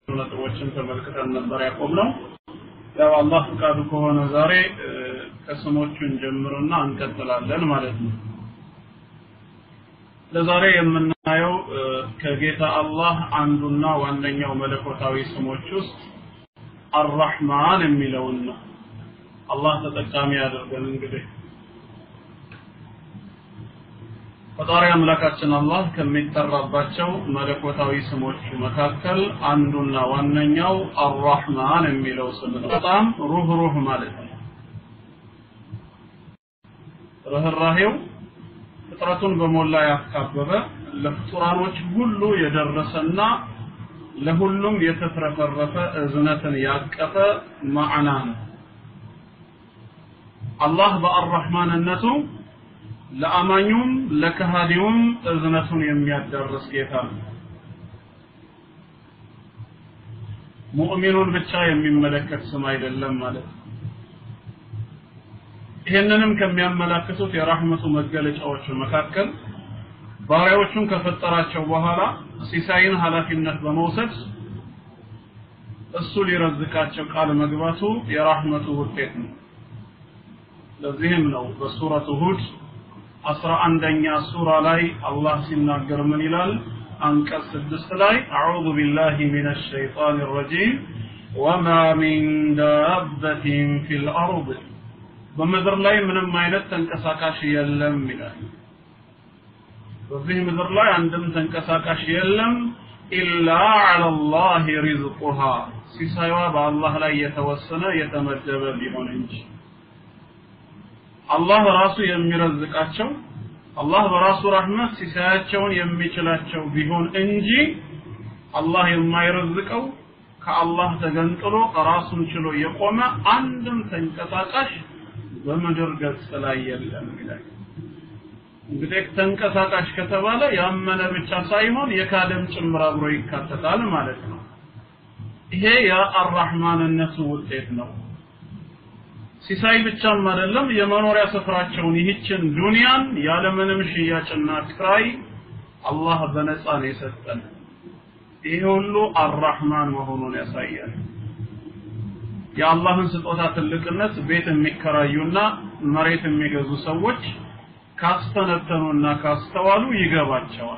ነጥቦችን ተመልክተን ነበር ያቆምነው። ያው አላህ ፍቃዱ ከሆነ ዛሬ ከስሞቹን ጀምርና እንቀጥላለን ማለት ነው። ለዛሬ የምናየው ከጌታ አላህ አንዱና ዋነኛው መለኮታዊ ስሞች ውስጥ አራህማን የሚለውን ነው። አላህ ተጠቃሚ ያደርገን። እንግዲህ ፈጣሪ አምላካችን አላህ ከሚጠራባቸው መለኮታዊ ስሞች መካከል አንዱና ዋነኛው አራህማን የሚለው ስም ነው። በጣም ሩህሩህ ማለት ነው። ርህራሄው ፍጥረቱን በሞላ ያካበበ ለፍጡራኖች ሁሉ የደረሰና ለሁሉም የተትረፈረፈ እዝነትን ያቀፈ ማዕና ነው። አላህ በአራህማንነቱ ለአማኙም ለከሃዲውም እዝነቱን የሚያዳርስ ጌታ ነው። ሙእሚኑን ብቻ የሚመለከት ስም አይደለም ማለት ነው። ይህንንም ከሚያመላክቱት የራህመቱ መገለጫዎች መካከል ባሪያዎቹን ከፈጠራቸው በኋላ ሲሳይን ኃላፊነት በመውሰድ እሱ ሊረዝቃቸው ቃል መግባቱ የራህመቱ ውጤት ነው። ለዚህም ነው በሱረቱ ሁድ አስራ አንደኛ ሱራ ላይ አላህ ሲናገር ምን ይላል? አንቀጽ ስድስት ላይ አዑዙ ቢላሂ ሚነ ሸይጣን ረጂም ወማ ሚን ዳበትን ፊል አርድ በምድር ላይ ምንም አይነት ተንቀሳቃሽ የለም ይላል። በዚህ ምድር ላይ አንድም ተንቀሳቃሽ የለም ኢላ ዐለላህ ሪዝቁሃ ሲሳይዋ በአላህ ላይ የተወሰነ የተመደበ ቢሆን እንጂ አላህ ራሱ የሚረዝቃቸው አላህ በራሱ ረህመት ሲሳያቸውን የሚችላቸው ቢሆን እንጂ አላህ የማይረዝቀው ከአላህ ተገንጥሎ ራሱን ችሎ የቆመ አንድም ተንቀሳቃሽ በምድር ገጽ ላይ የለም ይላል። እንግዲህ ተንቀሳቃሽ ከተባለ ያመነ ብቻ ሳይሆን የካደም ጭምር አብሮ ይካተታል ማለት ነው። ይሄ የአራህማንነቱ ውጤት ነው። ሲሳይ ብቻም አይደለም የመኖሪያ ስፍራቸውን ይህችን ዱንያን ያለምንም ሽያጭና ክራይ አላህ በነፃ ነው የሰጠን። ይሄ ሁሉ አራህማን መሆኑን ያሳያል። የአላህን ስጦታ ትልቅነት ቤት የሚከራዩና መሬት የሚገዙ ሰዎች ካስተነተኑና ካስተዋሉ ይገባቸዋል።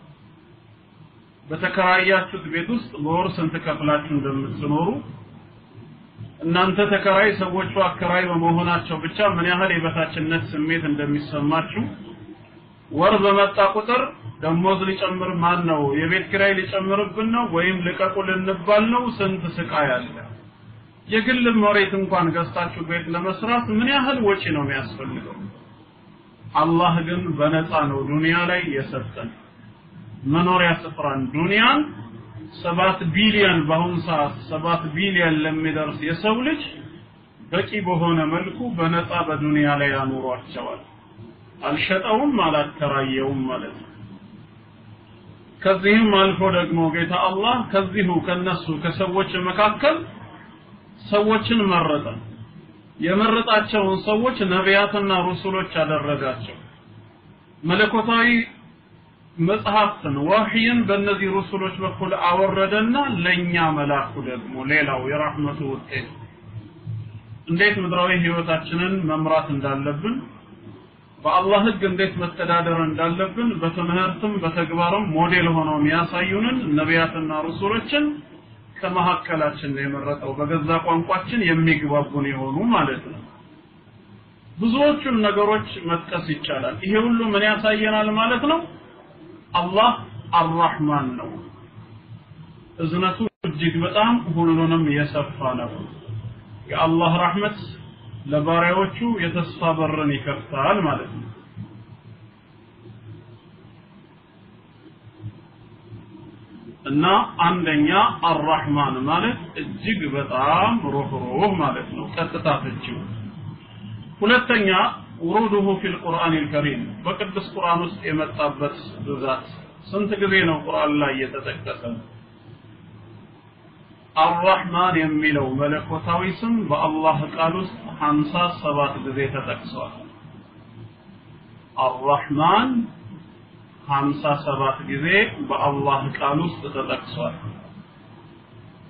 በተከራያችሁት ቤት ውስጥ በወር ስንት ከፍላችሁ እንደምትኖሩ እናንተ ተከራይ ሰዎቹ አከራይ በመሆናቸው ብቻ ምን ያህል የበታችነት ስሜት እንደሚሰማችሁ ወር በመጣ ቁጥር ደሞዝ ሊጨምር ማን ነው የቤት ኪራይ ሊጨምርብን ነው ወይም ልቀቁ ልንባል ነው ስንት ስቃይ አለ የግል መሬት እንኳን ገዝታችሁ ቤት ለመስራት ምን ያህል ወጪ ነው የሚያስፈልገው አላህ ግን በነፃ ነው ዱንያ ላይ የሰጠን መኖሪያ ስፍራን ዱንያን ሰባት ቢሊዮን በአሁኑ ሰዓት ሰባት ቢሊዮን ለሚደርስ የሰው ልጅ በቂ በሆነ መልኩ በነፃ በዱንያ ላይ ያኖሯቸዋል። አልሸጠውም፣ አላከራየውም ማለት ነው። ከዚህም አልፎ ደግሞ ጌታ አላህ ከዚሁ ከነሱ ከሰዎች መካከል ሰዎችን መረጠ። የመረጣቸውን ሰዎች ነቢያትና ሩሱሎች አደረጋቸው። መለኮታዊ መጽሐፍትን ወህይን በእነዚህ ሩሱሎች በኩል አወረደና ለኛ መላኩ ደግሞ ሌላው የራህመቱ ውጤት እንዴት ምድራዊ ህይወታችንን መምራት እንዳለብን በአላህ ህግ እንዴት መተዳደር እንዳለብን በትምህርትም በተግባርም ሞዴል ሆነው የሚያሳዩንን ነቢያትና ሩሱሎችን ከመካከላችን ነው የመረጠው በገዛ ቋንቋችን የሚግባቡን የሆኑ ማለት ነው ብዙዎቹን ነገሮች መጥቀስ ይቻላል ይሄ ሁሉ ምን ያሳየናል ማለት ነው አላህ አራህማን ነው እዝነቱ እጅግ በጣም ሁሉንም የሰፋ ነው የአላህ ረህመት ለባሪያዎቹ የተስፋ በርን ይከፍታል ማለት ነው እና አንደኛ አራህማን ማለት እጅግ በጣም ሩህሩህ ማለት ነው ቀጥታ ፍቺው ሁለተኛ ውሩዱሁ ፊል ቁርአን አልከሪም በቅዱስ ቁርአን ውስጥ የመጣበት ብዛት ስንት ጊዜ ነው ቁርአን ላይ የተጠቀሰ አራህማን የሚለው መለኮታዊ ስም በአላህ ቃል ውስጥ 57 ጊዜ ተጠቅሷል አራህማን 57 ጊዜ በአላህ ቃል ውስጥ ተጠቅሷል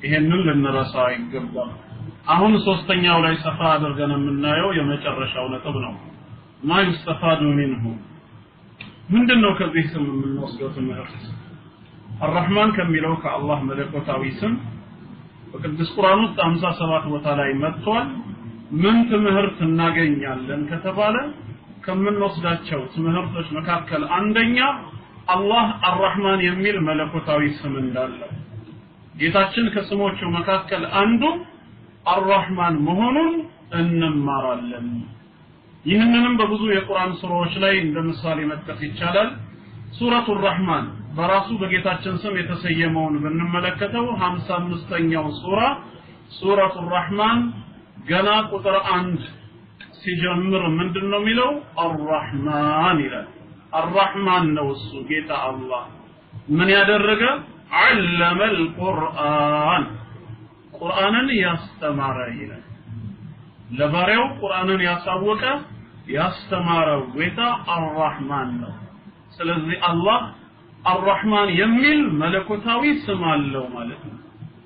ይሄንን ልንረሳ አይገባም። አሁን ሶስተኛው ላይ ሰፋ አድርገን የምናየው የመጨረሻው ነጥብ ነው። ማ ዩስተፋዱ ሚንሁ ምንድን ነው ከዚህ ስም የምንወስደው ትምህርት? አራህማን ከሚለው ከአላህ መለኮታዊ ስም በቅዱስ ቁርአን ውስጥ 57 ቦታ ላይ መጥቷል። ምን ትምህርት እናገኛለን ከተባለ ከምንወስዳቸው ትምህርቶች መካከል አንደኛ አላህ አራህማን የሚል መለኮታዊ ስም እንዳለው ጌታችን ከስሞቹ መካከል አንዱ አራህማን መሆኑን እንማራለን። ይህንንም በብዙ የቁርአን ሱራዎች ላይ እንደ ምሳሌ መጥቀስ ይቻላል። ሱረቱ ራህማን በራሱ በጌታችን ስም የተሰየመውን ብንመለከተው 55ኛው ሱራ ሱረቱ ራህማን ገና ቁጥር አንድ ሲጀምር ምንድን ነው የሚለው? አራህማን ይላል። አራህማን ነው እሱ ጌታ አላህ ምን ያደረገ علم القرآن ቁርአንን ያስተማረ ይላል። ለባሪያው ቁርአንን ያሳወቀ ያስተማረው ጌታ አራህማን ነው። ስለዚህ አላህ አራህማን የሚል መለኮታዊ ስም አለው ማለት ነው።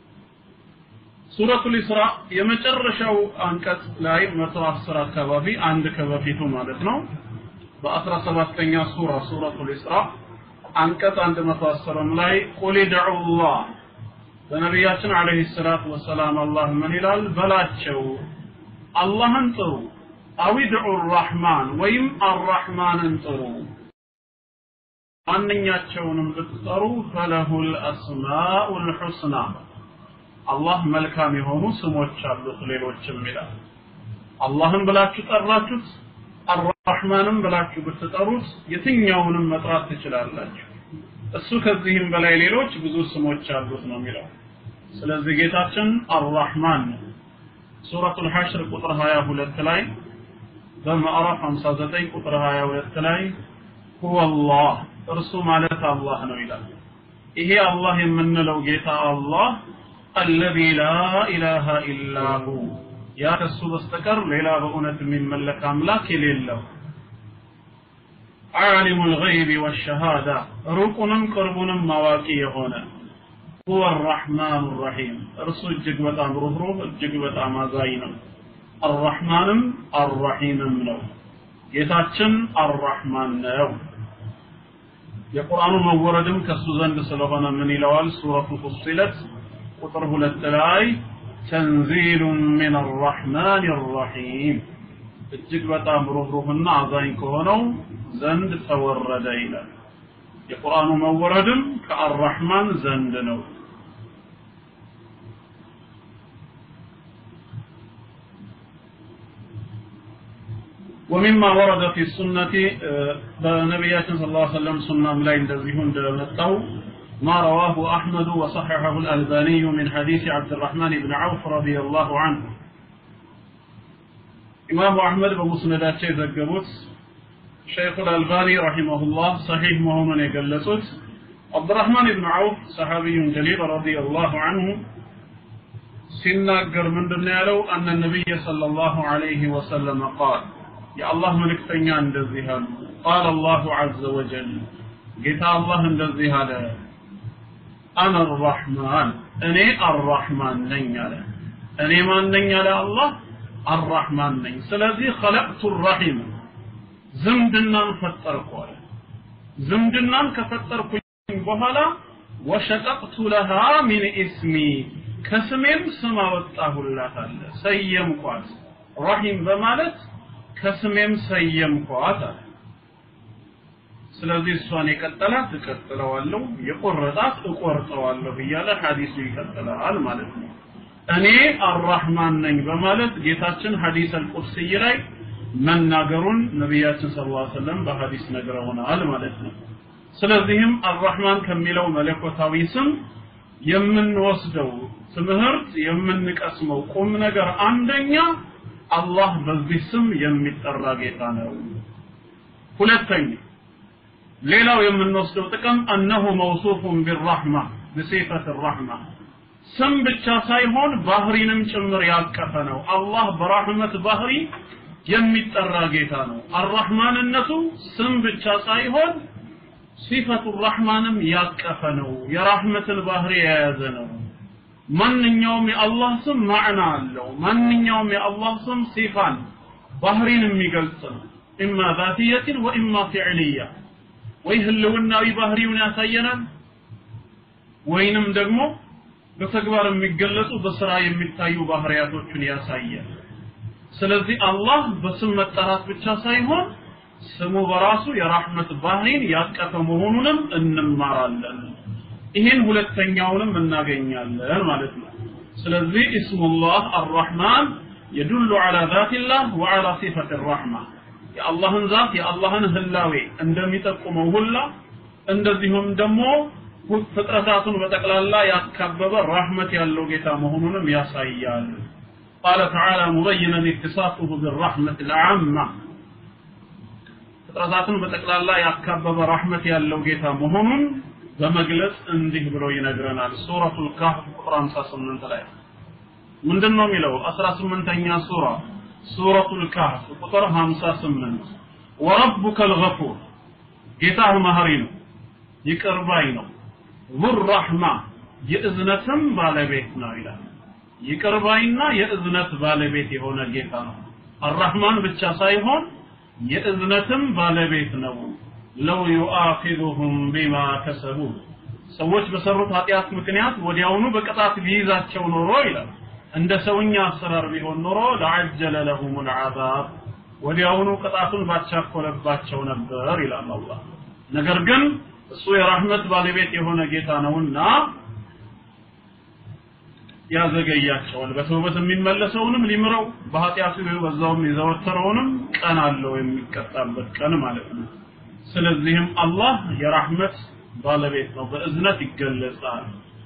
ሱረቱል ኢስራ የመጨረሻው አንቀጽ ላይ 110 አካባቢ አንድ ከበፊቱ ማለት ነው በአስራ ሰባተኛ ሱራ ሱረቱል ኢስራ አንቀጽ 110 ላይ ቁል ድዑላህ በነቢያችን አለይሂ ሰላቱ ወሰላም አላህ ምን ይላል በላቸው አላህን ጥሩ አው ድዑ ራህማን ወይም አራህማንን ጥሩ ማንኛቸውንም ብትጠሩ ፈለሁል አስማኡል ሑስና አላህ መልካም የሆኑ ስሞች አሉት ሌሎችም ይላል አላህን ብላችሁ ጠራችሁት አራህማንም ብላችሁ ብትጠሩት የትኛውንም መጥራት ትችላላችሁ እሱ ከዚህም በላይ ሌሎች ብዙ ስሞች አሉት ነው የሚለው ስለዚህ ጌታችን አራህማን ነው ሱረቱል ሐሽር ቁጥር 22 ላይ በምዕራፍ 59 ቁጥር 22 ላይ ሁወ አላህ እርሱ ማለት አላህ ነው ይላል ይሄ አላህ የምንለው ጌታ አላህ አለዚ ላ ኢላሃ ኢላ ሁ ያ ከሱ በስተቀር ሌላ በእውነት የሚመለክ አምላክ የሌለው ዓሊሙ ልገይቢ ወሸሃዳ ሩቁንም ቅርቡንም ማዋቂ የሆነ ሁወ አራሕማኑ ራሒም እርሱ እጅግ በጣም ሩህሩህ እጅግ በጣም አዛኝ ነው አራሕማንም አራሒምም ነው ጌታችን አራሕማን ነው የቁርአኑ መወረድም ከሱ ዘንድ ስለሆነ ምን ይለዋል ሱረቱ ፉሲለት ቁጥር ሁለት ላይ ተንዚሉ ምን አራሕማን ራሒም እጅግ በጣም ሩህሩህና አዛኝ ከሆነው ዘንድ ተወረደ ይላል የቁርአኑ መወረድም ከአራሕማን ዘንድ ነው ومما ورد في السنة بنبياتنا صلى الله عليه وسلم سنة لا يندزهون دلمتو ما رواه أحمد وصححه الألباني من حديث عبد الرحمن بن عوف رضي الله عنه إمام أحمد بمسندات شيء ذكبوت شيخ الألباني رحمه الله صحيح مهما يقلسوت عبد الرحمن بن عوف صحابي جليل رضي الله عنه سناقر من دنيا أن النبي صلى الله عليه وسلم قال የአላህ መልእክተኛ እንደዚህ አሉ ቃል አላሁ ዐዘ ወጀል ጌታ አላህ እንደዚህ አለ አነ አራሕማን እኔ አራሕማን ነኝ አለ እኔ ማን ነኝ አለ አላህ አራሕማን ነኝ ስለዚህ ኸለቅቱ ራሒም ዝምድናን ፈጠርኩ አለ ዝምድናን ከፈጠርኩኝ በኋላ ወሸቀቅቱ ለሃ ሚን ኢስሚ ከስሜም ስም አወጣሁላት አለ ሰየምኳት ራሒም በማለት ከስሜም ሰየምኳት አለ ስለዚህ እሷን የቀጠላት እቀጥለዋለሁ የቆረጣት እቆርጠዋለሁ እያለ ሐዲሱ ይቀጥላል ማለት ነው እኔ አራህማን ነኝ በማለት ጌታችን ሐዲስ አልቁድስይ ላይ መናገሩን ነቢያችን ስለ ላ ሰለም በሐዲስ ነግረውናል ማለት ነው ስለዚህም አራህማን ከሚለው መለኮታዊ ስም የምንወስደው ትምህርት የምንቀስመው ቁም ነገር አንደኛ አላህ በዚህ ስም የሚጠራ ጌታ ነው ሁለተኛ ሌላው የምንወስደው ጥቅም እነሁ መውሱፉን ቢራህማ ብሲፈት ራህማ ስም ብቻ ሳይሆን ባህሪንም ጭምር ያቀፈ ነው አላህ በራህመት ባህሪ የሚጠራ ጌታ ነው አራህማንነቱ ስም ብቻ ሳይሆን ሲፈቱ ራህማንም ያቀፈ ነው የራህመትን ባህሪ የያዘ ነው ማንኛውም የአላህ ስም ማዕና አለው ማንኛውም የአላህ ስም ሲፋን ባህሪን የሚገልጽ ነው ኢማ ዛትየትን ወኢማ ፊዕልያ ወይ ህልውናዊ ባህሪውን ያሳየናል ወይንም ደግሞ በተግባር የሚገለጹ በስራ የሚታዩ ባህሪያቶችን ያሳያል ስለዚህ አላህ በስም መጠራት ብቻ ሳይሆን ስሙ በራሱ የራህመት ባህሪን ያቀፈ መሆኑንም እንማራለን ይህን ሁለተኛውንም እናገኛለን ማለት ነው ስለዚህ እስሙላህ አርራህማን የዱሉ على ذات الله وعلى صفة الرحمة የአላህን ዛት የአላህን ህላዌ እንደሚጠቁመው ሁላ እንደዚሁም ደግሞ ፍጥረታቱን በጠቅላላ ያካበበ ራህመት ያለው ጌታ መሆኑንም ያሳያል قال تعالى مبينا اتصافه بالرحمة العامة ፍጥረታቱን በጠቅላላ ያካበበ ራህመት ያለው ጌታ መሆኑን በመግለጽ እንዲህ ብሎ ይነግረናል ሱረቱል ካህፍ ቁጥር 58 ላይ ምንድን ነው የሚለው 18ኛ ሱራ ሱረቱል ካህፍ ቁጥር 58 ወረቡከ ልገፉር ጌታህ መሀሪ ነው ይቅር ባይ ነው ዙራህማ የእዝነትም ባለቤት ነው ይላል ይቅር ባይና የእዝነት ባለቤት የሆነ ጌታ ነው አራህማን ብቻ ሳይሆን የእዝነትም ባለቤት ነው ለው ዩአኺዙሁም ቢማ ከሰቡ ሰዎች በሰሩት ኃጢአት ምክንያት ወዲያውኑ በቅጣት ቢይዛቸው ኖሮ ይላል እንደ ሰውኛ አሰራር ቢሆን ኖሮ ለዐጀለ ለሁም ልዓዛብ ወዲያውኑ ቅጣቱን ባቻኮለባቸው ነበር ይላል አላህ ነገር ግን እሱ የራህመት ባለቤት የሆነ ጌታ ነውና ያዘገያቸዋል በተውበት የሚመለሰውንም ሊምረው በኃጢአቱ በዛውም የዘወተረውንም ቀን አለው የሚቀጣበት ቀን ማለት ነው ስለዚህም አላህ የራህመት ባለቤት ነው በእዝነት ይገለጻል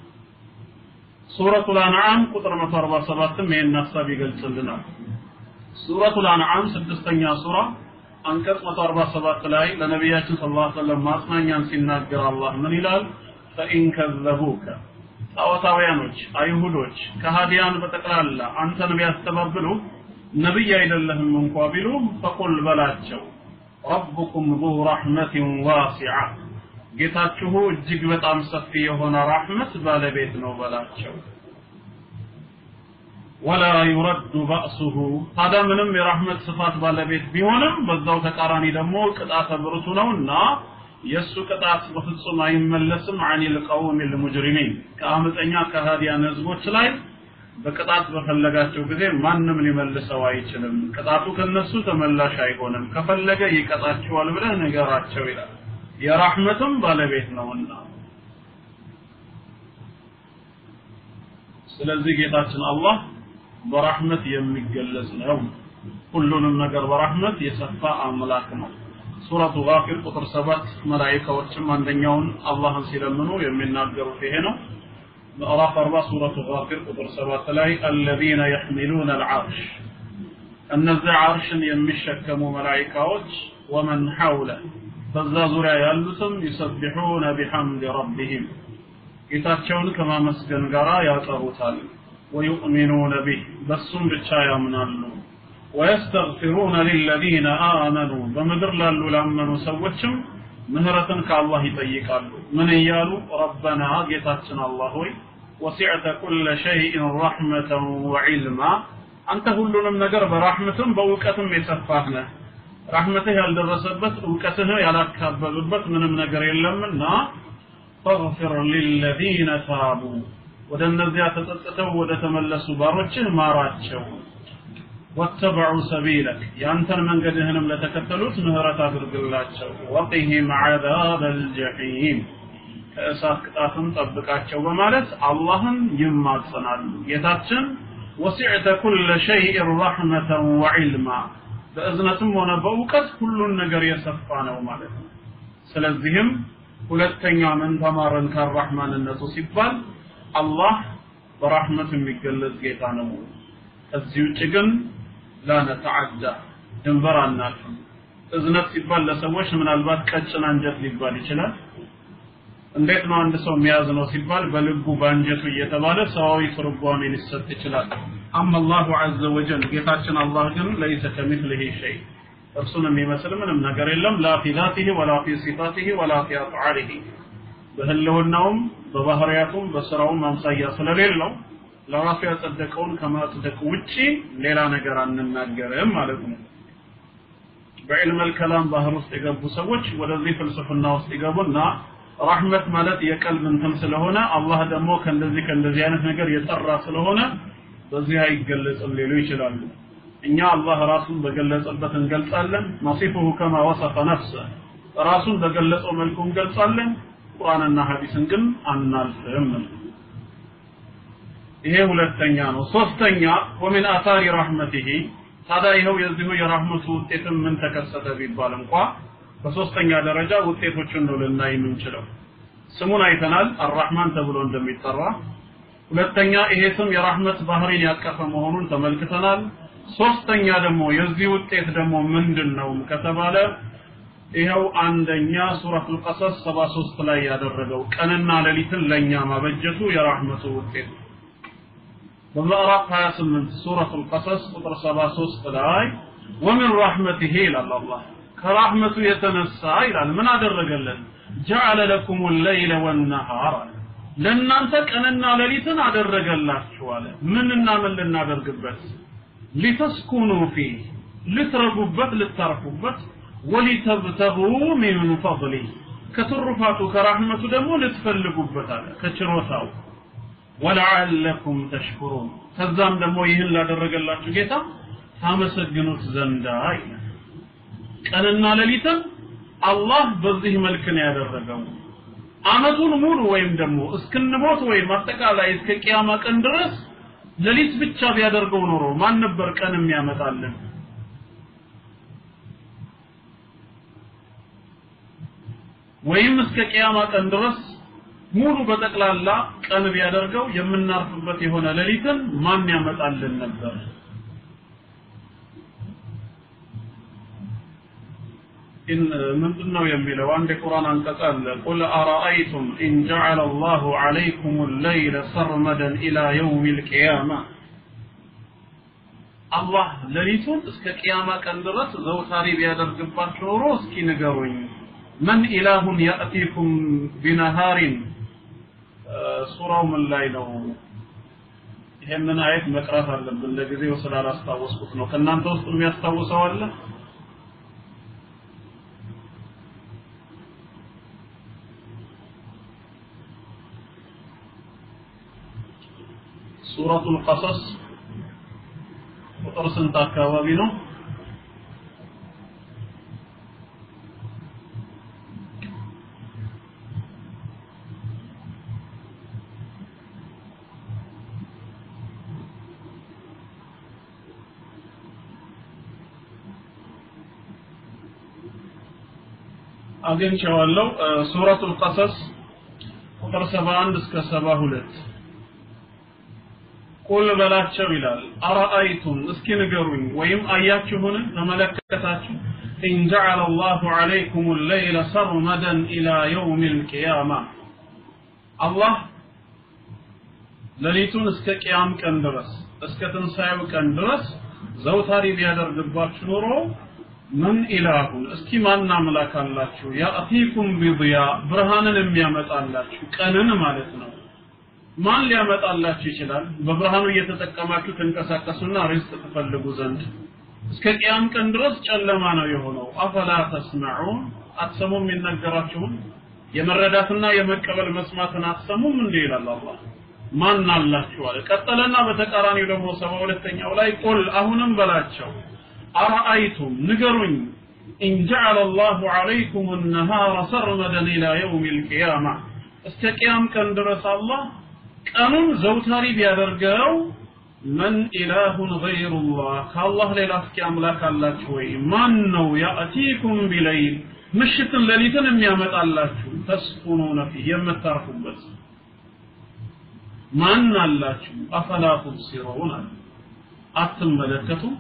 ሱረቱ ልአንዓም ቁጥር 147ም ይህን ሀሳብ ይገልጽልናል ሱረቱ ልአንዓም ስድስተኛ ሱራ አንቀጽ 147 ላይ ለነቢያችን ስለ ላ ሰለም ማጽናኛን ሲናገር አላህ ምን ይላል ፈኢን ከዘቡከ ጣዖታውያኖች አይሁዶች ከሃዲያን በጠቅላላ አንተን ቢያስተባብሉ ነቢይ አይደለህም እንኳ ቢሉ ፈቁል በላቸው ረቡኩም ዙ ረሕመትን ዋሲዓ ጌታችሁ እጅግ በጣም ሰፊ የሆነ ራህመት ባለቤት ነው በላቸው ወላ ዩረዱ ባእሱሁ ታዲያ ምንም የራህመት ስፋት ባለቤት ቢሆንም በዛው ተቃራኒ ደግሞ ቅጣተ ብርቱ ነውና የእሱ ቅጣት በፍጹም አይመለስም አኒል ቀውም ልሙጅሪሚን ከአመፀኛ ከሃዲያን ህዝቦች ላይ በቅጣት በፈለጋቸው ጊዜ ማንም ሊመልሰው አይችልም ቅጣቱ ከነሱ ተመላሽ አይሆንም ከፈለገ ይቀጣቸዋል ብለህ ንገራቸው ይላል የራህመትም ባለቤት ነውና ስለዚህ ጌታችን አላህ በራህመት የሚገለጽ ነው ሁሉንም ነገር በራህመት የሰፋ አምላክ ነው ሱረቱ ጋፊር ቁጥር ሰባት መላይካዎችም አንደኛውን አላህን ሲለምኑ የሚናገሩት ይሄ ነው ምዕራፍ አርባ ሱረቱ ጋፊር ቁጥር ሰባት ላይ አለዚነ የሕሚሉነ አልዓርሽ እነዚህ ዓርሽን የሚሸከሙ መላይካዎች ወመን ሐውለ በዛ ዙሪያ ያሉትም ዩሰቢሑነ ቢሐምድ ረቢህም ጌታቸውን ከማመስገን ጋር ያጠሩታል ወዩእሚኑነ ቢህ በሱም ብቻ ያምናሉ ወየስተግፊሩነ ሊለዚነ አመኑ በምድር ላሉ ላመኑ ሰዎችም ምህረትን ከአላህ ይጠይቃሉ ምን እያሉ ረበና ጌታችን አላህ ሆይ ወሲዕተ ኩለ ሸይእን ረሕመተን ወዒልማ አንተ ሁሉንም ነገር በራሕመትም በእውቀትም የሰፋህ ነህ ራሕመትህ ያልደረሰበት እውቀትህ ያላካበብበት ምንም ነገር የለምና ፈግፊር ሊለዚነ ታቡ ወደ እነዚያ ተጸጽተው ወደ ተመለሱ ባሮችህ ማራቸው ወተበዑ ሰቢለክ ያንተን መንገድህንም ለተከተሉት ምህረት አድርግላቸው ወቂህም ዓዛብ አልጀሒም ከእሳት ቅጣትም ጠብቃቸው በማለት አላህን ይማጸናሉ ጌታችን ወሲዕተ ኩለ ሸይእን ረሕመተን ወዒልማ በእዝነትም ሆነ በእውቀት ሁሉን ነገር የሰፋ ነው ማለት ነው ስለዚህም ሁለተኛ ምን ተማረን ከራህማንነቱ ሲባል አላህ በራህመት የሚገለጽ ጌታ ነው ከዚህ ውጭ ግን ላ ነተዓዳ ድንበር አናልፍም እዝነት ሲባል ለሰዎች ምናልባት ቀጭን አንጀት ሊባል ይችላል እንዴት ነው አንድ ሰው የሚያዝ ነው ሲባል በልቡ በአንጀቱ እየተባለ ሰዋዊ ትርጓሜ ሊሰጥ ይችላል አማ አላሁ ዐዘ ወጀል ጌታችን አላህ ግን ለይሰ ከሚስሊሂ ሸይ እርሱን የሚመስል ምንም ነገር የለም ላ ፊ ዛቲሂ ወላ ፊ ሲፋቲሂ ወላ ፊ አፍዓሊሂ በህልውናውም በባህሪያቱም በስራውም አምሳያ ስለሌለው ለራሱ ያጸደቀውን ከማጽደቅ ውጪ ሌላ ነገር አንናገርም ማለት ነው። በዕልመል ከላም ባህር ውስጥ የገቡ ሰዎች ወደዚህ ፍልስፍና ውስጥ ይገቡና ረሕመት ማለት የቀልብ እንትን ስለሆነ አላህ ደግሞ ከእንደዚህ ከእንደዚህ አይነት ነገር የጠራ ስለሆነ በዚህ አይገለጽም ሊሉ ይችላሉ። እኛ አላህ ራሱን በገለጸበት እንገልጻለን። ነሲፉሁ ከማ ወሰፈ ነፍሰ ራሱን በገለጸው መልኩ እንገልጻለን። ቁርአንና ሐዲስን ግን አናልፍም። ይሄ ሁለተኛ ነው። ሶስተኛ ወሚን አታሪ ረሕመቲሂ ታዲያ ይኸው የዚሁ የራህመቱ ውጤትም ምን ተከሰተ ቢባል እንኳ በሶስተኛ ደረጃ ውጤቶችን ነው ልናይ የምንችለው። ስሙን አይተናል፣ አራህማን ተብሎ እንደሚጠራ። ሁለተኛ ይሄ ስም የራህመት ባህሪን ያቀፈ መሆኑን ተመልክተናል። ሶስተኛ ደግሞ የዚህ ውጤት ደግሞ ምንድን ነው ከተባለ ይኸው አንደኛ ሱረቱል ቀሰስ 73 ላይ ያደረገው ቀንና ሌሊትን ለኛ ማበጀቱ የራህመቱ ውጤት ነው። በምዕራፍ 28 ሱረቱል ቀሰስ ቁጥር 73 ላይ ወሚን ረሕመቲሂ ይላል አላህ ከራህመቱ የተነሳ ይላል ምን አደረገለን ጀዐለ ለኩም ለይለ ወነሃር አለ ለእናንተ ቀንና ሌሊትን አደረገላችሁ አለ ምንና ምን ልናደርግበት ሊተስኩኑ ፊህ ልትረጉበት ልታርፉበት ወሊተብተጉ ሚን ፈضሊ ከትሩፋቱ ከራህመቱ ደግሞ ልትፈልጉበት አለ ከችሮታው ወለዓለኩም ተሽኩሩን ከዛም ደግሞ ይህን ላደረገላችሁ ጌታ ታመሰግኑት ዘንዳ ይላል ቀንና ሌሊትን አላህ በዚህ መልክ ነው ያደረገው አመቱን ሙሉ ወይም ደግሞ እስክንሞት ወይም አጠቃላይ እስከ ቅያማ ቀን ድረስ ሌሊት ብቻ ቢያደርገው ኖሮ ማን ነበር ቀን የሚያመጣልን ወይም እስከ ቅያማ ቀን ድረስ ሙሉ በጠቅላላ ቀን ቢያደርገው የምናርፍበት የሆነ ሌሊትን ማን ያመጣልን ነበር إن ምንድን ነው የሚለው አንድ የቁርአን አንቀጽ አለ ቁል አረአይቱም ኢን ጀዐለ አላሁ ዐለይኩም ለይለ ሰርመደን ኢላ የውም ልቅያማ አላህ ሌሊቱን እስከ ቅያማ ቀን ድረስ ዘውታሪ ቢያደርግባችሁ ኖሮ እስኪ ንገሩኝ መን ኢላሁን ያእቲኩም ቢነሃሪን ሱራው ምን ላይ ነው ይሄንን አየት መቅራት አለብን ለጊዜው ስላላስታወስኩት ነው ከእናንተ ውስጥ የሚያስታውሰው አለ ሱረቱል ቀሰስ ቁጥር ስንት አካባቢ ነው አግኝቼዋለሁ ሱረቱል ቀሰስ ቁጥር 71 እስከ 72 ቁል በላቸው ይላል አረአይቱም እስኪ ንገሩኝ ወይም አያችሁን ተመለከታችሁ ኢን ጀዐለ አላሁ ዐለይኩም ለይለ ሰርመደን ኢላ የውም ልቅያማ አላህ ሌሊቱን እስከ ቅያም ቀን ድረስ እስከ ትንሣኤው ቀን ድረስ ዘውታሪ ቢያደርግባችሁ ኖሮ ምን ኢላሁን እስኪ ማን አምላክ አላችሁ ያእቲኩም ቢድያ ብርሃንን የሚያመጣላችሁ ቀንን ማለት ነው ማን ሊያመጣላችሁ ይችላል በብርሃኑ እየተጠቀማችሁ ተንቀሳቀሱና ሪዝቅ ትፈልጉ ዘንድ እስከ ቅያም ቀን ድረስ ጨለማ ነው የሆነው አፈላ ተስመዑን አትሰሙም የሚነገራችሁን የመረዳትና የመቀበል መስማትን አትሰሙም እንዴ ይላል አላህ ማን አላችሁ አለ ቀጠለና በተቃራኒው ደግሞ ሰባ ሁለተኛው ላይ ቁል አሁንም በላቸው አረአይቱም ንገሩኝ ኢን ጀዐለ አላሁ ዐለይኩም ነሃረ ሰርመደን ኢላ የውም ልቅያማ እስከ ቅያም ቀን ድረስ አላህ ቀኑን ዘውታሪ ቢያደርገው መን ኢላሁን ገይሩላህ ከአላህ ሌላ እስኪ አምላክ አላችሁ ወይ ማን ነው ያእቲኩም ቢለይል ምሽትን ሌሊትን የሚያመጣላችሁ ተስኩኑነ ፊህ የምታርፉበት ማን አላችሁ አፈላ ቱብሲሩን አለ አትመለከቱም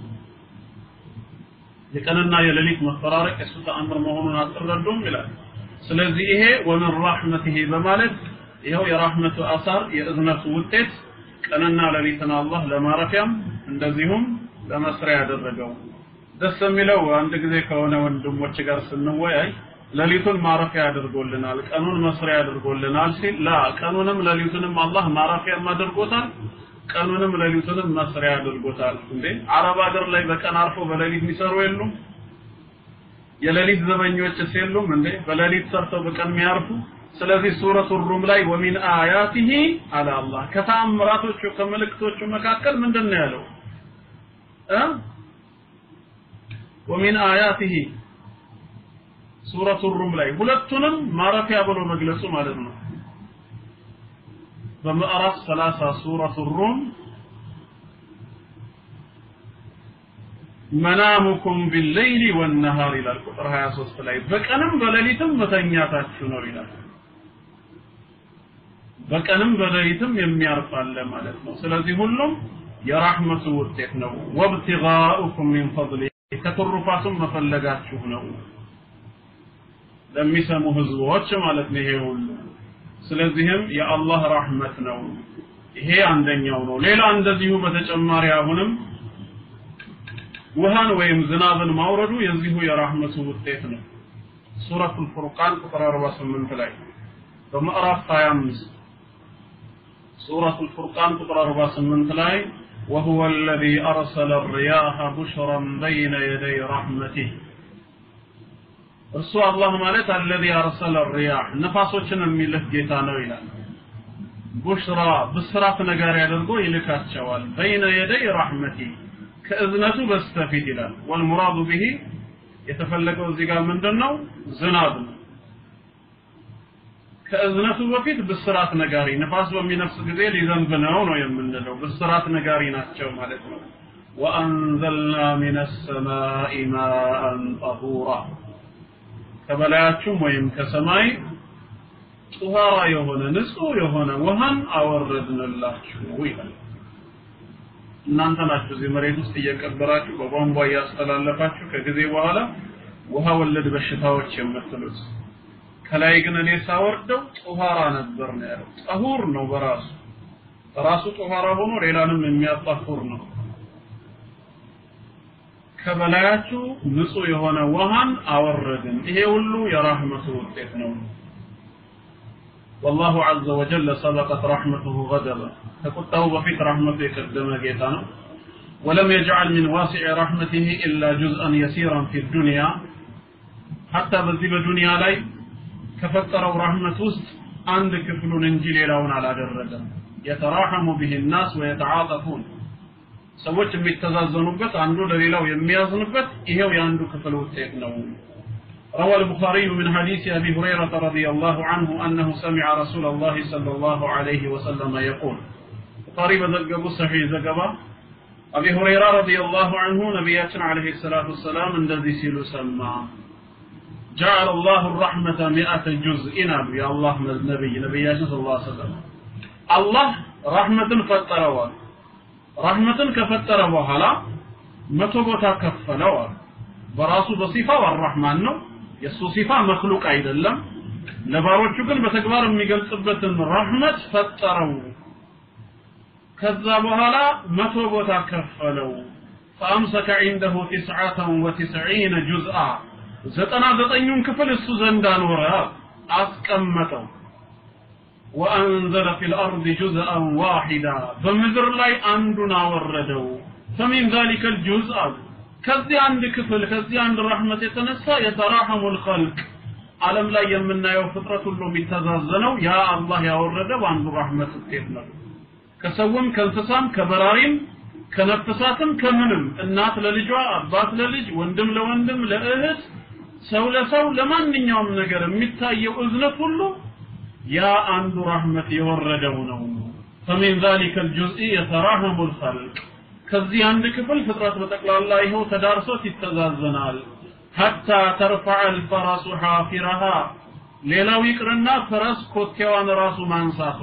የቀንና የሌሊት መፈራረቅ የሱ ተአምር መሆኑን አትረዱም ይላል ስለዚህ ይሄ ወምን ራሕመቲሂ በማለት ይኸው የራህመቱ አሳር የእዝነቱ ውጤት ቀንና ሌሊትን አላህ ለማረፊያም እንደዚሁም ለመስሪያ ያደረገው ደስ የሚለው አንድ ጊዜ ከሆነ ወንድሞች ጋር ስንወያይ ሌሊቱን ማረፊያ አድርጎልናል፣ ቀኑን መስሪያ አድርጎልናል ሲል ላ ቀኑንም ሌሊቱንም አላህ ማረፊያም አድርጎታል፣ ቀኑንም ሌሊቱንም መስሪያ አድርጎታል። እንዴ አረብ ሀገር ላይ በቀን አርፎ በሌሊት የሚሰሩ የሉም? የሌሊት ዘበኞችስ የሉም እንዴ? በሌሊት ሰርተው በቀን የሚያርፉ ስለዚህ ሱረቱ ሩም ላይ ወሚን አያቲሂ አለ አላህ ከተአምራቶቹ ከምልክቶቹ መካከል ምንድን ነው ያለው እ ወሚን አያቲሂ ሱረቱ ሩም ላይ ሁለቱንም ማረፊያ ብሎ መግለጹ ማለት ነው በምዕራፍ 30 ሱረቱ ሩም መናሙኩም ቢለይሊ ወነሃር ይላል ቁጥር 23 ላይ በቀንም በሌሊትም መተኛታችሁ ነው ይላል በቀንም በሌሊትም የሚያርፍ አለ ማለት ነው ስለዚህ ሁሉም የራህመቱ ውጤት ነው ወብትጋኡኩም ሚን ፈضሊ ከትሩፋቱም መፈለጋችሁ ነው ለሚሰሙ ህዝቦች ማለት ነው ይሄ ሁሉ ስለዚህም የአላህ ራህመት ነው ይሄ አንደኛው ነው ሌላ እንደዚሁ በተጨማሪ አሁንም ውሃን ወይም ዝናብን ማውረዱ የዚሁ የራህመቱ ውጤት ነው ሱረቱል ፉርቃን ቁጥር 48 ላይ በምዕራፍ 25 ሱረቱል ፉርቃን ቁጥር 48 ላይ وهو الذي أرسل الرياح بشرا بين يدي رحمته እርሱ አላህ ማለት አለዚ አርሰለ ሪያህ ነፋሶችን የሚልክ ጌታ ነው ይላል ቡሽራ ብስራት ነገር ያደርጎ ይልካቸዋል በይነ የደይ ረሕመቲ ከእዝነቱ በስተፊት ይላል ወልሙራዱ ብሂ የተፈለገው እዚህ ጋር ምንድን ነው ዝናብ ነው ከእዝነቱ በፊት ብስራት ነጋሪ ንፋስ በሚነፍስ ጊዜ ሊዘንብ ነው ነው የምንለው ብስራት ነጋሪ ናቸው ማለት ነው ወአንዘልና ሚነ ሰማኢ ማአን ጠሁራ ከበላያችሁም ወይም ከሰማይ ጡሃራ የሆነ ንጹህ የሆነ ውሃን አወረድንላችሁ ይላል እናንተ ናችሁ እዚህ መሬት ውስጥ እየቀበራችሁ በቧንቧ እያስተላለፋችሁ ከጊዜ በኋላ ውሃ ወለድ በሽታዎች የምትሉት ከላይ ግን እኔ ሳወርደው ጡሃራ ነበር ነው ያለው ጠሁር ነው በራሱ በራሱ ጡሃራ ሆኖ ሌላንም የሚያጣሁር ነው ከበላያችሁ ንጹህ የሆነ ውሃን አወረድን ይሄ ሁሉ የራህመቱ ውጤት ነው والله عز وجل سبقت رحمته غضبا فقطه بفيت رحمته يقدم جيتانا ولم يجعل من واسع رحمته إلا جزءا يسيرا في الدنيا حتى بذي الدنيا لاي كفتروا رحمة وسط عند كفل انجيل لون على درجة يتراحم به الناس ويتعاطفون ሰዎች የሚተዛዘኑበት አንዱ ለሌላው የሚያዝንበት ይሄው የአንዱ ክፍል ውጤት ነው روى البخاري من حديث أبي هريرة رضي الله عنه أنه سمع رسول الله صلى الله عليه وسلم يقول البخاري بذلقب صحيح زقبا أبي هريرة رضي الله عنه نبياتنا عليه الصلاة والسلام الذي سيل سمى جعل الله الرحمة مئة جزء يا الله من النبي نبياتنا صلى الله عليه وسلم الله رحمة فتروا رحمة كفتر بوهلا متو بوتا كفلوا በራሱ በሲፋው አራህማን ነው የእሱ ሲፋ መክሉቅ አይደለም ለባሮቹ ግን በተግባር የሚገልጽበትን ረህመት ፈጠረው ከዛ በኋላ መቶ ቦታ ከፈለው ፈአምሰከ ዒንደሁ ትስዓተን ወትስዒነ ጁዝአ ዘጠና ዘጠኙን ክፍል እሱ ዘንድ አኖረ አስቀመጠው ወአንዘለ ፊ ልአርድ ጁዝአን ዋሒዳ በምድር ላይ አንዱን አወረደው ፈሚን ዛሊከ ልጁዝ አሉ ከዚህ አንድ ክፍል ከዚህ አንድ ረህመት የተነሳ የተራሐሙ ልኸልቅ ዓለም ላይ የምናየው ፍጥረት ሁሉ የሚተዛዘነው ያ አላህ ያወረደው አንዱ ረህመት ውጤት ነው ከሰውም ከእንስሳም ከበራሪም ከነፍሳትም ከምንም እናት ለልጇ አባት ለልጅ ወንድም ለወንድም ለእህት ሰው ለሰው ለማንኛውም ነገር የሚታየው እዝነት ሁሉ ያ አንዱ ረህመት የወረደው ነው فمن ذلك الجزء يتراحم الخلق ከዚህ አንድ ክፍል ፍጥረት በጠቅላላ ይኸው ተዳርሶት ይተዛዘናል ሐታ ተርፈዐ አልፈረሱ ሐፊረሃ ሌላው ይቅርና ፈረስ ኮቴዋን ራሱ ማንሳቷ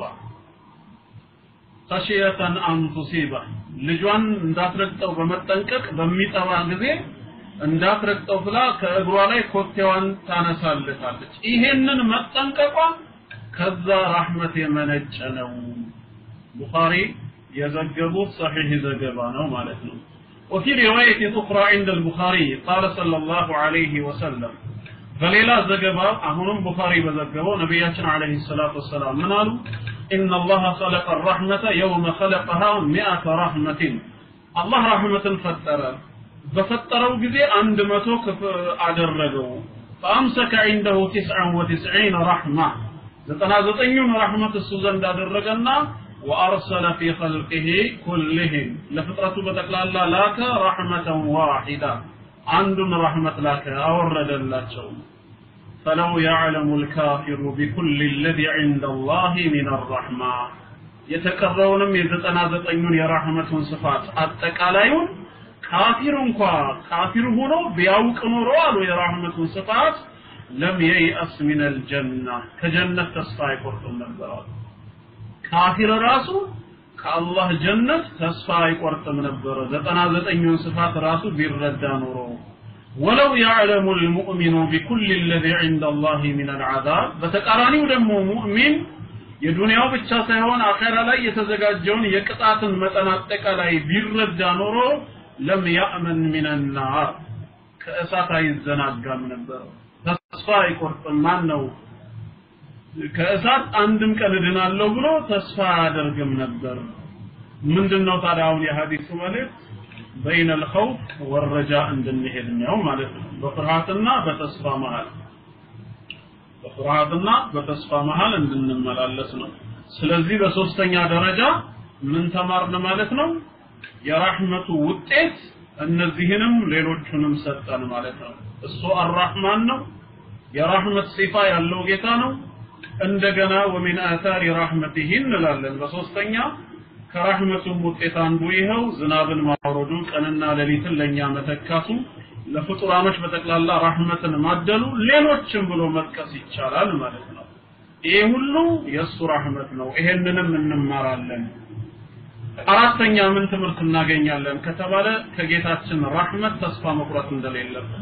ከሽየተን አን ቱሲበ ልጇን እንዳትረግጠው በመጠንቀቅ በሚጠባ ጊዜ እንዳትረግጠው ብላ ከእግሯ ላይ ኮቴዋን ታነሳለታለች ይሄንን መጠንቀቋ ከዛ ራህመት የመነጨ ነው ቡኻሪ የዘገቡት صحيح ዘገባ ነው ማለት ነው وفي رواية أخرى عند البخاري قال صلى الله عليه وسلم በሌላ ዘገባ አሁንም ቡኻሪ በዘገበው ነቢያችን አለይሂ ሰላቱ ወሰላም ምን አሉ إن الله خلق الرحمة يوم خلقها مئة رحمة الله رحمة فتر بفتروا جزي عند متوك أدرجوا فأمسك عنده تسعا وتسعين رحمة زتنا زتنين رحمة السوزن أدرجنا وأرسل في خلقه كلهم لفترة بتقلال لك رحمة واحدة عند رحمة لك أورد الله فلو يعلم الكافر بكل الذي عند الله من الرحمة የተቀረውንም የዘጠና ዘጠኙን የራህመቱን ስፋት አጠቃላዩን ካፊር እንኳ ካፊር ሆኖ ቢያውቅ ኖሮ አሉ የራህመቱን ስፋት ለም የይአስ ሚን አልጀና ከጀነት ተስፋ አይቆርጥም ነበር አሉ ካፊር ራሱ ከአላህ ጀነት ተስፋ አይቆርጥም ነበረ ዘጠና ዘጠኙን ስፋት ራሱ ቢረዳ ኖሮ ወለው ያዕለሙ ልሙእሚኑ ቢኩል ለዚ ዕንደ አላህ ምን አልዓዛብ በተቃራኒው ደግሞ ሙእሚን የዱንያው ብቻ ሳይሆን አኼራ ላይ የተዘጋጀውን የቅጣትን መጠን አጠቃላይ ቢረዳ ኖሮ ለም ያእመን ሚን ናር ከእሳት አይዘናጋም ነበር ተስፋ አይቆርጥም ማን ነው ከእሳት አንድም ቀን እድናለሁ ብሎ ተስፋ አያደርግም ነበር ምንድነው ታዲያ አሁን የሐዲሱ መልእክት በይነ الخوف والرجاء እንድንሄድ ነው ማለት ነው በፍርሃትና በተስፋ መሃል በፍርሃትና በተስፋ መሃል እንድንመላለስ ነው ስለዚህ በሶስተኛ ደረጃ ምን ተማርን ማለት ነው የራህመቱ ውጤት እነዚህንም ሌሎቹንም ሰጠን ማለት ነው እሱ አራህማን ነው የራህመት ሲፋ ያለው ጌታ ነው እንደገና ወሚን አታሪ ራህመቲሂ እንላለን በሶስተኛ ከራህመቱም ውጤት አንዱ ይኸው ዝናብን ማውረዱ ቀንና ሌሊትን ለኛ መተካቱ ለፍጡራኖች በጠቅላላ ራህመትን ማደሉ ሌሎችም ብሎ መጥቀስ ይቻላል ማለት ነው ይሄ ሁሉ የእሱ ራህመት ነው ይሄንንም እንማራለን አራተኛ ምን ትምህርት እናገኛለን ከተባለ ከጌታችን ራህመት ተስፋ መቁረጥ እንደሌለብን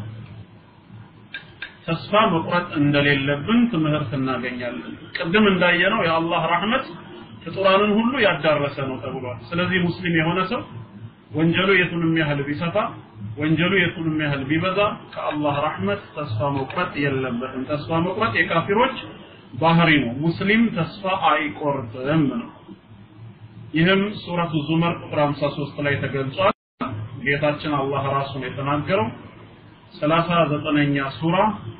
ተስፋ መቁረጥ እንደሌለብን ትምህርት እናገኛለን ቅድም እንዳየነው የአላህ ራህመት ፍጡራንን ሁሉ ያዳረሰ ነው ተብሏል ስለዚህ ሙስሊም የሆነ ሰው ወንጀሉ የቱንም ያህል ቢሰፋ ወንጀሉ የቱንም ያህል ቢበዛ ከአላህ ረሕመት ተስፋ መቁረጥ የለበትም ተስፋ መቁረጥ የካፊሮች ባህሪ ነው ሙስሊም ተስፋ አይቆርጥም ነው ይህም ሱረቱ ዙመር ቁጥር 53 ላይ ተገልጿል ጌታችን አላህ ራሱን የተናገረው 39ኛ ሱራ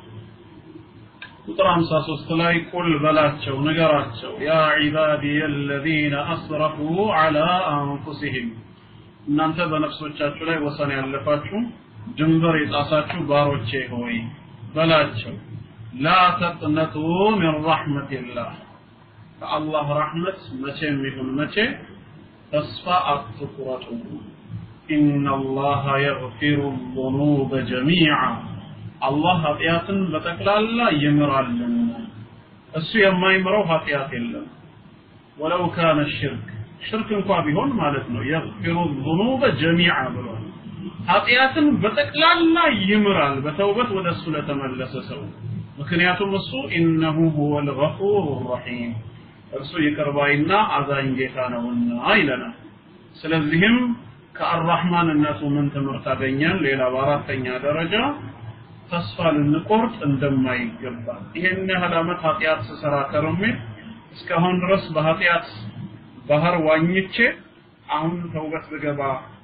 ቁጥር 53 ላይ ቁል በላቸው ንገራቸው ያ ዒባዲየ አለዚነ አስረፉ ዐላ አንፉሲሂም እናንተ በነፍሶቻችሁ ላይ ወሰን ያለፋችሁ ድንበር የጣሳችሁ ባሮቼ ሆይ በላቸው ላ ተቅነጡ ሚን ረሕመቲላህ ከአላህ ረሕመት መቼም ይሁን መቼ ተስፋ አትቁረጡ ኢነ አላህ የግፊሩ ዙኑበ ጀሚዓ አላህ ኃጢአትን በጠቅላላ ይምራልን እሱ የማይምረው ኃጢአት የለም ወለው ካነ ሽርክ ሽርክ እንኳ ቢሆን ማለት ነው የግፊሩ ዙኑበ ጀሚዓ ብሏል ኃጢአትን በጠቅላላ ይምራል በተውበት ወደ እሱ ለተመለሰ ሰው ምክንያቱም እሱ ኢነሁ ሁወ ልገፉር ረሒም እርሱ ይቅርባይና አዛኝ ጌታ ነውና ይለናል ስለዚህም ከአራህማንነቱ ምን ትምህርት አገኘን ሌላ በአራተኛ ደረጃ ተስፋ ልንቆርጥ እንደማይገባ ይሄን ያህል ዓመት ኃጢአት ስሰራ ከርሜ እስካሁን ድረስ በኃጢአት ባህር ዋኝቼ አሁን ተውበት ብገባ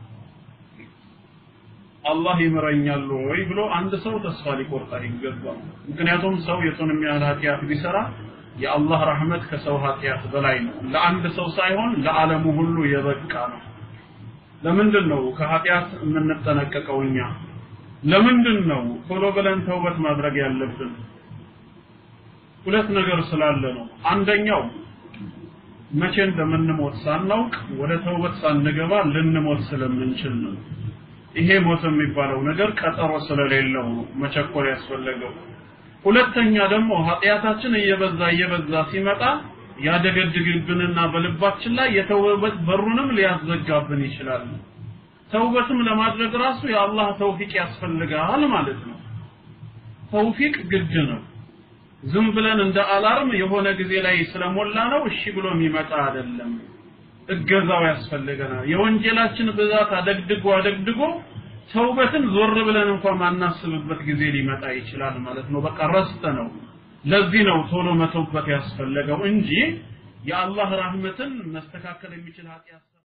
አላህ ይምረኛል ወይ ብሎ አንድ ሰው ተስፋ ሊቆርጥ አይገባም ምክንያቱም ሰው የቱንም ያህል ኃጢአት ቢሰራ የአላህ ረህመት ከሰው ኃጢአት በላይ ነው ለአንድ ሰው ሳይሆን ለዓለሙ ሁሉ የበቃ ነው ለምንድን ነው ከኃጢአት የምንጠነቀቀው እኛ ለምንድን ነው ቶሎ ብለን ተውበት ማድረግ ያለብን ሁለት ነገር ስላለ ነው አንደኛው መቼ እንደምንሞት ሳናውቅ ወደ ተውበት ሳንገባ ልንሞት ስለምንችል ነው ይሄ ሞት የሚባለው ነገር ቀጠሮ ስለሌለው ነው መቸኮል ያስፈለገው ሁለተኛ ደግሞ ኃጢአታችን እየበዛ እየበዛ ሲመጣ ያደገድግብንና በልባችን ላይ የተውበት በሩንም ሊያዘጋብን ይችላል ተውበትም ለማድረግ ራሱ የአላህ ተውፊቅ ያስፈልጋል ማለት ነው ተውፊቅ ግድ ነው ዝም ብለን እንደ አላርም የሆነ ጊዜ ላይ ስለሞላ ነው እሺ ብሎ የሚመጣ አይደለም እገዛው ያስፈልገናል የወንጀላችን ብዛት አደግድጎ አደግድጎ ተውበትን ዞር ብለን እንኳን ማናስብበት ጊዜ ሊመጣ ይችላል ማለት ነው። በቃ ረስተ ነው። ለዚህ ነው ቶሎ መተውበት ያስፈለገው እንጂ የአላህ ራህመትን መስተካከል የሚችል ኃጢአት